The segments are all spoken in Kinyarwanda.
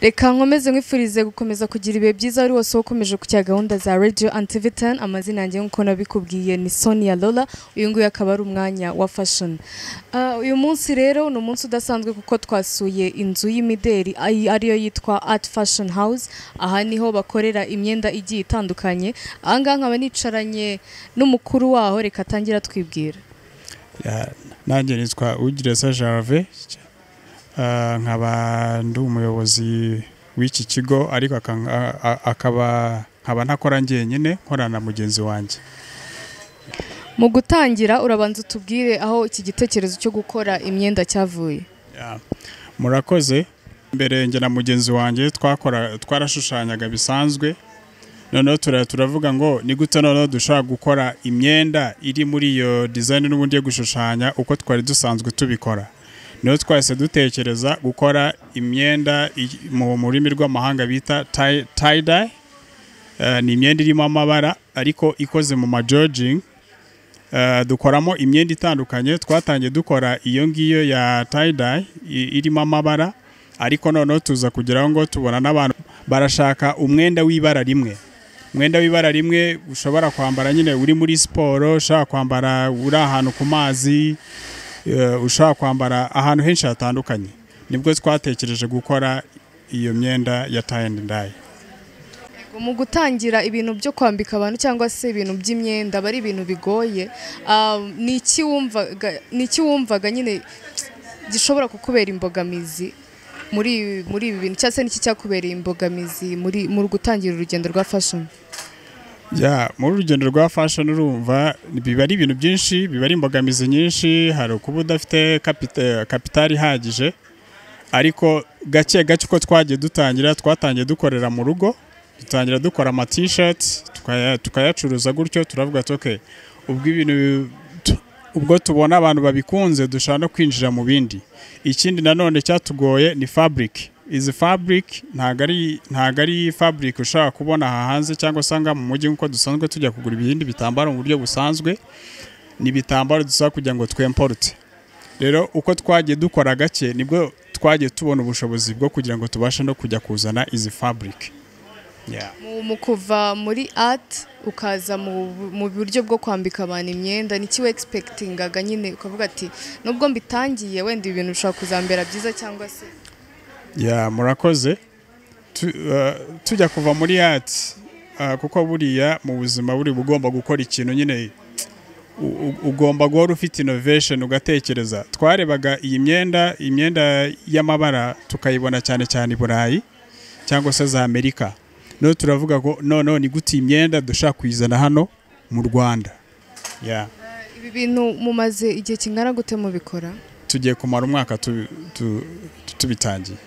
reka nkomeze nkwifurize gukomeza kugira ibihe byiza ari wose ukomeje ku cya gahunda za radio and tv 10 amazina yanjye nk'uko nabikubwiye ni sonia lola uyu nguyu akaba ari umwanya wa fashion Ah, uyu munsi rero ni umunsi udasanzwe kuko twasuye inzu y'imideri ayi- ariyo yitwa art fashion house aha niho bakorera imyenda igiye itandukanye ahangaha nkaba nicaranye n'umukuru waho reka atangira atwibwira Ya, nanjye nitwa ugiresa jarve Ah, nkaba ndi umuyobozi w'iki kigo ariko akan- a- a- akaba nkaba ntakora njyenyine nkorana na mugenzi wanjye mu gutangira urabanza utubwire aho iki gitekerezo cyo gukora imyenda cyavuye Ya, murakoze mbere njye na mugenzi wanjye twakora twarashushanyaga bisanzwe noneho tura- turavuga ngo ni gute noneho dushobora gukora imyenda iri muri iyo dizayini n'ubundi yo gushushanya uko twari dusanzwe tubikora niho twahise dutekereza gukora imyenda i- mu mu rurimi rw'amahanga bita tie-dye ni imyenda irimo amabara ariko ikoze mu majojingi Eh, dukoramo imyenda itandukanye twatangiye dukora iyo ngiyo ya tie-dye i- irimo amabara ariko noneho tuza kugira ngo tubona n'abantu barashaka umwenda w'ibara rimwe umwenda w'ibara rimwe ushobora kwambara nyine uri muri siporo ushobora kwambara uri ahantu ku mazi eh, ushobora kwambara ahantu henshi hatandukanye nibwo twatekereje gukora iyo myenda ya tie-dye mu gutangira ibintu byo kwambika abantu cyangwa se ibintu by'imyenda aba ari ibintu bigoye Ah, ni iki wumvaga- ni iki wumvaga nyine gishobora kukubera imbogamizi muri ibi- muri ibi bintu cyangwa se n'iki cyakubereye imbogamizi muri mu gutangira urugendo rwa fashoni Ya, muri urugendo rwa fashion urumva biba ari ibintu byinshi biba ari imbogamizi nyinshi hari ukuba udafite kapitari ihagije ariko gake gake uko twagiye dutangira twatangiye dukorera mu rugo dutangira dukora ama t-shirt tukaya- tukayacuruza gutyo turavuga ati okay ubwo ibintu tu- ubwo tubona abantu babikunze dushobora no kwinjira mu bindi ikindi nanone cyatugoye ni fabric izi fabric ntabwo ari ntabwo ari fabric ushobora kubona aha hanze cyangwa usanga mu mujyi nk'uko dusanzwe tujya kugura ibindi bitambaro mu buryo busanzwe ni ibitambaro dusaba kugira ngo twemporute rero uko twagiye dukora gake nibwo twagiye tubona ubushobozi bwo kugira ngo tubashe no kujya kuzana izi fabric Yeah. mu mu kuva muri art ukaza mu mu buryo bwo kwambika abantu imyenda ni iki wegispekitingaga nyine ukavuga ati nubwo mbitangiye wenda ibintu bishobora kuzambera byiza cyangwa se ya murakoze Tu- eh, tujya kuva muri ati kuko buriya mu buzima buri bugomba gukora ikintu nyine u- u- ugomba guhora ufite innovation ugatekereza twarebaga iyi myenda imyenda y'amabara tukayibona cyane cyane i burayi cyangwa se za amerika no turavuga ngo noneho ni gute iyi myenda dushaka kuyizana hano mu rwanda ya ibi bintu mumaze igihe kingana gute mubikora tugiye kumara umwaka tu- tu- tu- tubitangiye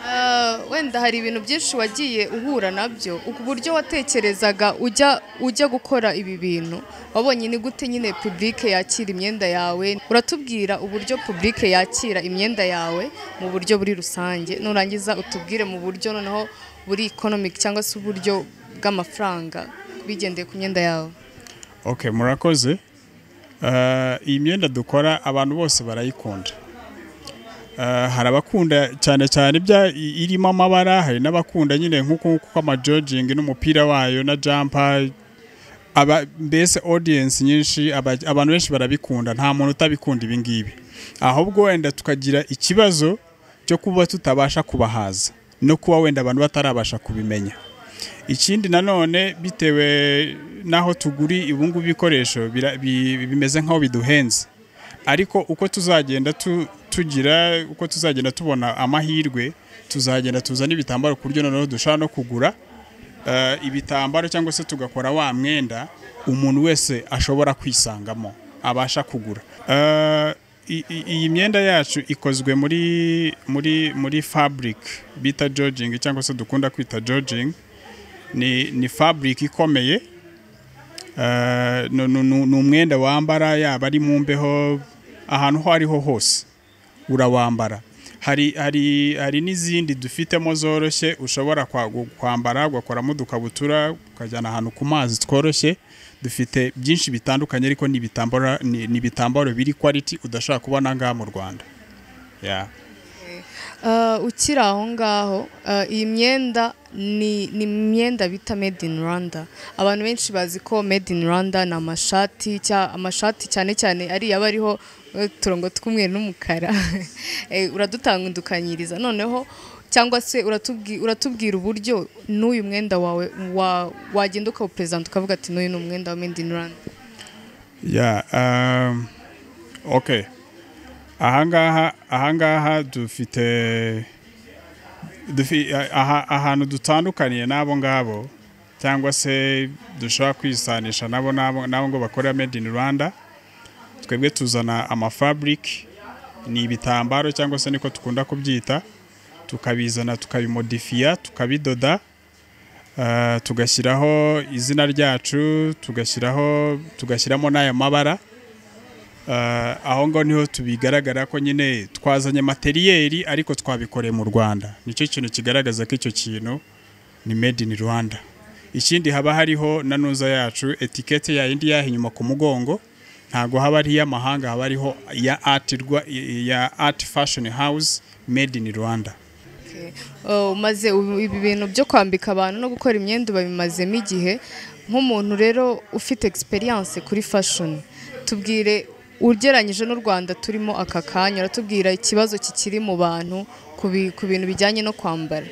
Ah, wenda hari ibintu byinshi wagiye uhura nabyo ku buryo watekerezaga ujya ujya gukora ibi bintu wabonye ni gute nyine publike yakira imyenda yawe uratubwira uburyo publike yakira imyenda yawe mu buryo buri rusange nurangiza utubwire mu buryo noneho buri economic cyangwa se uburyo bw'amafaranga bigendeye ku myenda yawe ok murakoze Eh, iyi myenda dukora abantu bose barayikunda Eh, hari abakunda cyane cyane ibya i- irimo amabara hari n'abakunda nyine nk'uku nguku kw'amajojingi n'umupira wayo na jampa aba mbese audience nyinshi aba- abantu benshi barabikunda nta muntu utabikunda ibi ngibi ahubwo wenda tukagira ikibazo cyo kuba tutabasha kubahaza no kuba wenda abantu batarabasha kubimenya ikindi nanone bitewe n'aho tuguri ibungubu ibikoresho bira- bi- bimeze nk'aho biduhenze ariko uko tuzagenda tu- tugira uko tuzagenda tubona amahirwe tuzagenda tuzana ibitambaro ku buryo noneho dushobora no kugura eh, ibitambaro cyangwa se tugakora wa mwenda umuntu wese ashobora kwisangamo abasha kugura Eh, i- i- iyi myenda yacu ikozwe muri muri muri fabric bita jojing cyangwa se dukunda kwita jojing ni, ni fabric ikomeye Eh, ni- ni ni- ni umwenda wambara yaba ari mu mbeho ahantu aho ariho hose urawambara hari, hari, hari n'izindi dufitemo zoroshye ushobora kwa- gu- kwambara ugakoramo udukabutura ukajyana ahantu ku mazi tworoshye dufite byinshi bitandukanye ariko ni ibitambaro- ni ni ibitambaro biri quality udashobora kubona ngaha mu rwanda yeah. Ah, ukiri aho ngaho ah, iyi myenda ni ni imyenda bita made in rwanda abantu benshi bazi ko made in rwanda ni amashati cya- amashati cyane cyane ariya aba ariho eh, uturongo tw'umweru n'umukara Eh, uradutangundukanyiriza noneho cyangwa se uratubwi- uratubwira uburyo n'uyu mwenda wawe wa- wagenda ukawuperezanta ukavuga ati n'uyu ni umwenda wa made in rwanda Yeah, um, okay. Ahangaha ahangaha dufite dufi aha, ahantu dutandukaniye n'abo ngabo cyangwa se dushobora kwisanisha nabo nabo nabo ngo bakorera made in Rwanda twebwe tuzana amafabric ni ibitambaro cyangwa se niko dukunda kubyita tukabizana tukabimodifiya tukabidoda Ah, tugashyiraho izina ryacu tugashyiraho tugashyiramo n'aya mabara Ah, aho ngaho niho tubigaragara ko nyine twazanye materiyeri ariko twabikoreye mu rwanda nicyo kintu kigaragaza ko icyo kintu ni made in rwanda ikindi haba hariho na nuza yacu etikete ya yindi yaha inyuma ku mugongo ntabwo haba ari iy'amahanga haba hariho iya art, Rwa- ya art fashion house made in rwanda Okay. Uh, umaze ubu- ibi bintu byo kwambika abantu no gukora imyenda babimazemo igihe nk'umuntu rero ufite experience kuri fashion tubwire ugereranyije n'u Rwanda turimo aka kanya uratubwira ikibazo kikiri mu bantu ku bi- ku bintu bijyanye no kwambara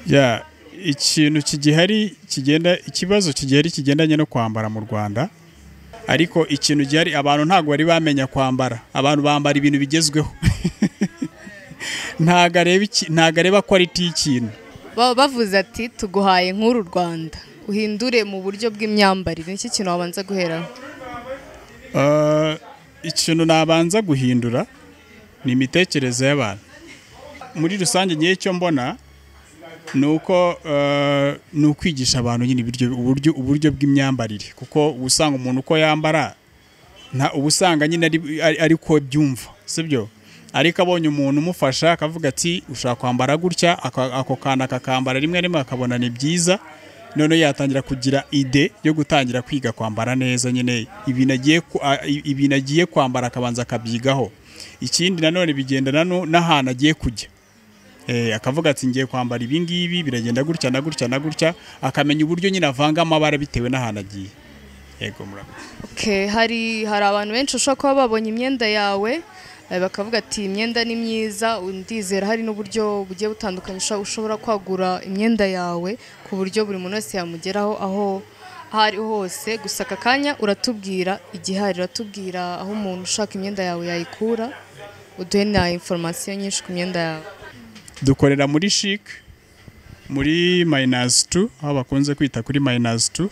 ya ikintu kigihari kigenda ikibazo kigihari kigendanye no kwambara mu rwanda ariko ikintu gihari abantu ntabwo bari bamenya kwambara abantu bambara ibintu bigezweho ntabwo areba iki- ntabwo areba kwaliti y'ikintu baba bavuze ati tuguhaye nk'uru Rwanda uhindure mu buryo bw'imyambarire nicyo kintu wabanza guheraho Eh, ikintu nabanza guhindura ni imitekerereze y'abantu muri rusange ngewe icyo mbona ni uko eh, ni ukwigisha abantu nyine ibiryo- uburyo uburyo bw'imyambarire kuko uba usanga umuntu uko yambara nta uba usanga nyine ari- ari- ari ko byumva sibyo ariko abonye umuntu umufasha akavuga ati ushaka kwambara gutya aka- ako kantu akakambara rimwe rimwe akabona ni byiza noneho yatangira kugira ide yo gutangira kwiga kwambara neza nyine ibintu agiye ku- a- i- ibintu agiye kwambara akabanza akabyigaho ikindi nanone bigendana no- n'ahantu agiye kujya Eh, akavuga ati ngiye kwambara ibi ngibi biragenda gutya na gutya na gutya akamenya uburyo nyine avanga amabara bitewe n'ahantu agiye yego murakoze Okay, hari hari abantu benshi ushobora kuba babonye imyenda yawe eh, bakavuga ati "Iyi imyenda ni myiza ndizera hari n'uburyo bugiye butandukanye ushobora- ushobora kwagura imyenda yawe ku buryo buri muntu wese yamugeraho aho aho ari hose gusa aka kanya uratubwira igihari uratubwira aho umuntu ushaka imyenda yawe yayikura uduhe na informasiyo nyinshi ku myenda yawe dukorera muri chic muri minus 2 aho bakunze kwita kuri minus 2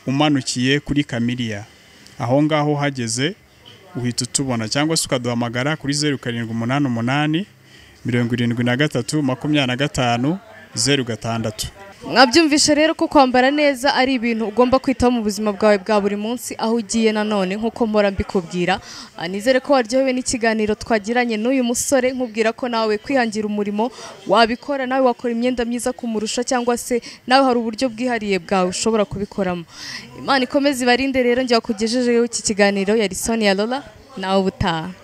umanukiye kuri kamiliya aho ngaho uhageze uhita utubona cyangwa se ukaduhamagara kuri zeru karindwi umunani umunani mirongo irindwi na gatatu makumyabiri na gatanu zeru gatandatu mwabyumvishe rero ko kwambara neza ari ibintu ugomba kwitaho mu buzima bwawe bwa buri munsi aho ugiye nanone nk'uko mpora mbikubwira Ah, nizere ko waryohewe n'ikiganiro twagiranye n'uyu musore nkubwira ko nawe kwihangira umurimo wabikora nawe wakora imyenda myiza kumurusha cyangwa se nawe hari uburyo bwihariye bwawe ushobora kubikoramo imana ikomeze ibarinde rero njya kugejejeho iki kiganiro yari Sonia Lola nawe ubutaha